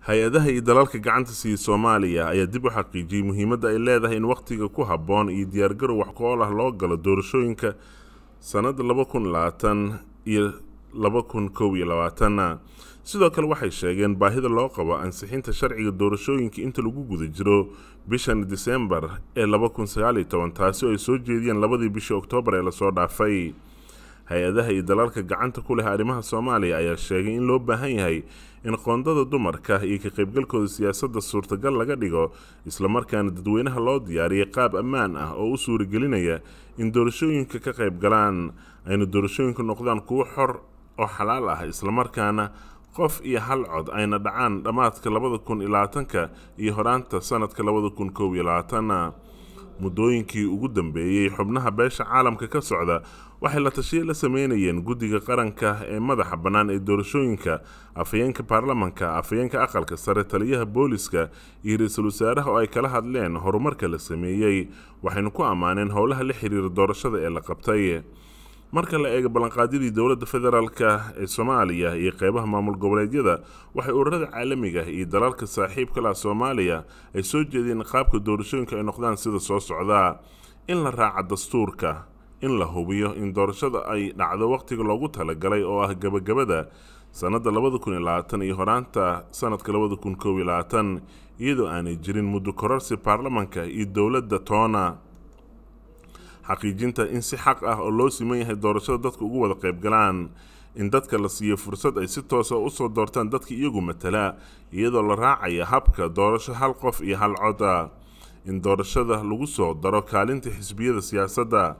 hay-adaha iyo dalalka gacanta siiya soomaaliya ayaa dib u xaqiijiyey muhiimadda ay leedahay in wakhtiga ku habboon iyo diyaargarow wax ku ool ah loo galo doorashooyinka sannadda laba kun labaatan iyo laba kun kow iyo labaatanna sidoo kale waxay sheegeen baahida loo qabo ansixinta sharciga doorashooyinka inta lagu guda jiro bishan disembar ee laba kun sagaaliyo toban taasi oo ay soo jeediyeen labadii bishii oktoobar ee lasoo dhaafay hay-adaha iyo dalalka gacanta ku leh arrimaha soomaaliya ayaa sheegay in loo baahan yahay in qoondada dumarka iyo ka qaybgalkooda siyaasadda suurtagal laga dhigo islamarkaana dadweynaha loo diyaariyay qaab ammaan ah oo u suuragelinaya in doorashooyinka ka qayb galaan ayna doorashooyinku noqdaan kuwo xor oo xalaal ah islamarkaana qof iyo hal cod ayna dhacaan dhammaadka labada kun iyo labaatanka iyo horaanta sanadka labada kun kow iyo labaatanna muddooyinkii ugu dambeeyey xubnaha beesha caalamka ka socda waxay la tashiye la sameynayeen guddiga qaranka ee madaxa bannaan ee doorashooyinka afhayeenka baarlamanka afhayeenka aqalka sare taliyaha booliska iyo ra-iisul wasaaraha oo ay kala hadleen horumarka la sameeyey waxaynu ku ammaaneen howlaha la xiriira doorashada ee la qabtay marka la eego ballanqaadyadii dowladda federaalka ee soomaaliya iyo qeybaha maamul goboleedyada waxay ururada caalamiga iyo dalalka saaxiibka lah soomaaliya ay soo jeedeen qaabka doorashooyinka ay noqdaan sida soo socdaa in la raaca dastuurka in la hubiyo in doorashada ay dhacdo wakhtiga loogu talagalay oo ah gebagabada sannadda labada kun iyo labaatan iyo horaanta sanadka labada kun kow iyo labaatan iyadoo aanay jirin muddo kororsi baarlamanka iyo dowladda toona xaqiijinta in si xaq ah oo loo siman yahay doorashada dadka ugu wada qayb galaan in dadka la siiyo fursad ay si toosa usoo doortaan dadka iyagu matala iyadoo la raacaya habka doorasho hal qof iyo hal coda in doorashada lagu soo daro kaalinta xisbiyada siyaasadda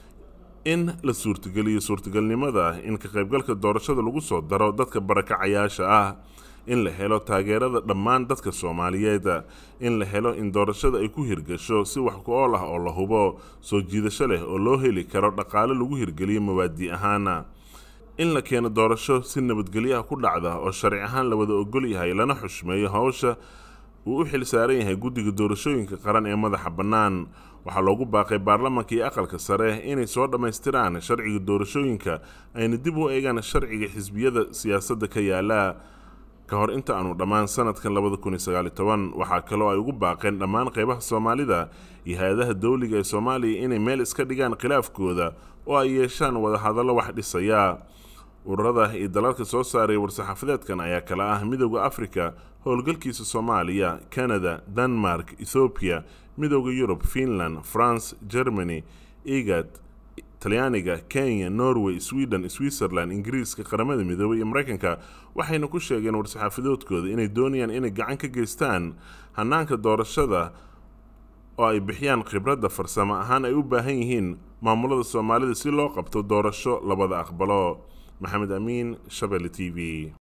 in la suurtageliyo suurtagalnimada in ka qaybgalka doorashada lagu soo daro dadka barakacayaasha ah in la helo taageerada dhammaan dadka soomaaliyeed in la helo in doorashada ay ku hirgasho si wax ku ool ah oo la hubo soo jiidasho leh oo loo heli karo dhaqaale lagu hirgeliyo mawaadi ahaana in la keeno doorasho si nabadgelyaha ku dhacda oo sharci ahaan la wada ogol yahay lana xushmeeyo howsha uu u xil saaran yahay guddiga doorashooyinka qaran ee madaxa bannaan waxaa loogu baaqay baarlamanka iyo aqalka sare inay soo dhammaystiraan sharciga doorashooyinka ayna dib u eegaan sharciga xisbiyada siyaasadda ka yaala ka hor inta aanu dhammaan sanadkan labada kun iyo sagaali toban waxaa kaloo ay ugu baaqeen dhammaan qeybaha soomaalida iyo hay-adaha dowliga ee soomaaliya inay meel iska dhigaan khilaafkooda oo ay yeeshaan wadahadallo wax dhisaya ururada iyo dalalka soo saaray war-saxaafadeedkan ayaa kala ah midooda afrika howlgalkiisa soomaaliya canada denmark ethoobiya midooda yurub finland france germany egad talyaaniga kenya norway sweden switzerland ingiriiska qaramada midoobay iyo mareykanka waxayna ku sheegeen war-saxaafadoodkooda inay doonayaan inay gacan ka geystaan hanaanka doorashada oo ay bixiyaan khibradda farsamo ahaan ay u baahan yihiin maamulada soomaalida si loo qabto doorasho labada aqbalo maxamed amiin shabelle t v